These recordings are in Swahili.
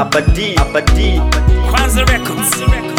abadi abadi Kwanza Records.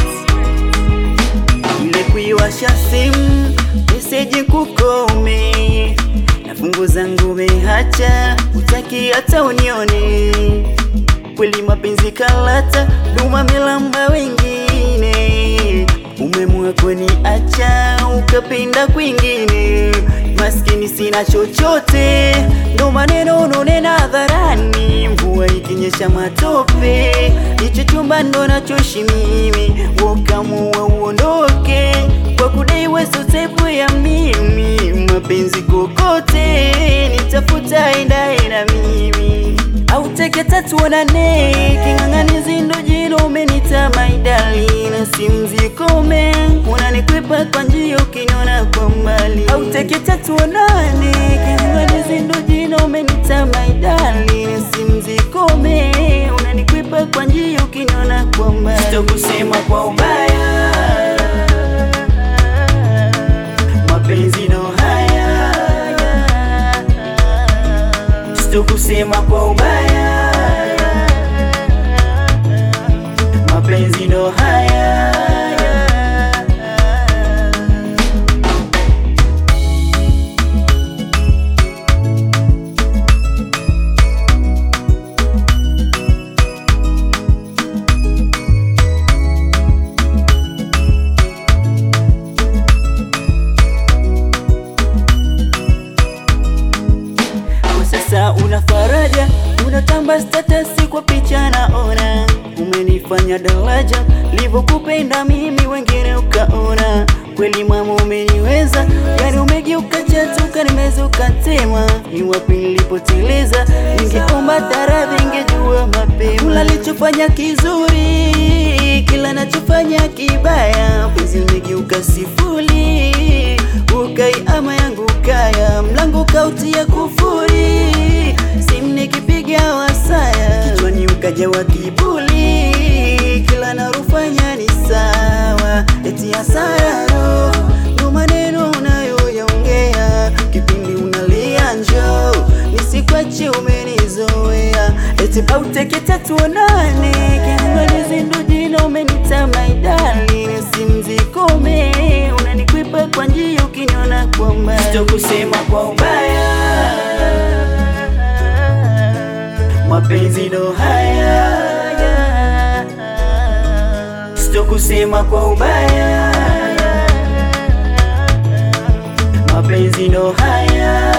ile kuiwasha simu meseji kukome na fungu zangu mehacha utaki hata unione kweli mapenzi kalata duma melamba wengine umemua kuniacha ukapenda kwingine maskini sina chochote ndo maneno unonena hadharani mvua ikinyesha matope hicho chumba ndo nachoishi mimi wokamua uondoke kwa kudai wesotepu ya mimi mapenzi kokote nitafuta endaye na mimi au teke tatu onane king'ang'anizi ndo jino umenita maidali na simzikome unanikwepa kwa njia ukiniona kwa mbali au teke tatu onane king'ang'anizi ndo jino umenita maidali na simzikome unanikwepa kwa njia ukiniona kwa mbali sitokusema kwa ubaya mapenzi ndo haya sitokusema kwa ubaya mapenzi ndo haya kwa sasa una faraja unatamba statasi kwa picha naona umenifanya daraja livyokupenda mimi wengine ukaona kweli mama umeniweza yani umegeuka chatuka nimezuka tema ni wapi nilipoteleza ningeomba taradhi ingejua mapema kula lichofanya kizuri kila nachofanya kibaya penzi limegeuka sifuri ukai ama yangu kaya mlango kautia kufuri simu nikipiga wasaya kichwani ukajawa kibuli kila narufanya ni sawa eti hasara ndo maneno unayoyaongea kipindi unalia njo nisikwache umenizoea eti pauteke tatu onane kiangalizi ndo jina umenita maidali simzikome unanikwepa kwa njia ukiniona kwa mbali sitokusema kwa ubaya mapenzi ndo haya sitokusema kwa ubaya mapenzi ndo haya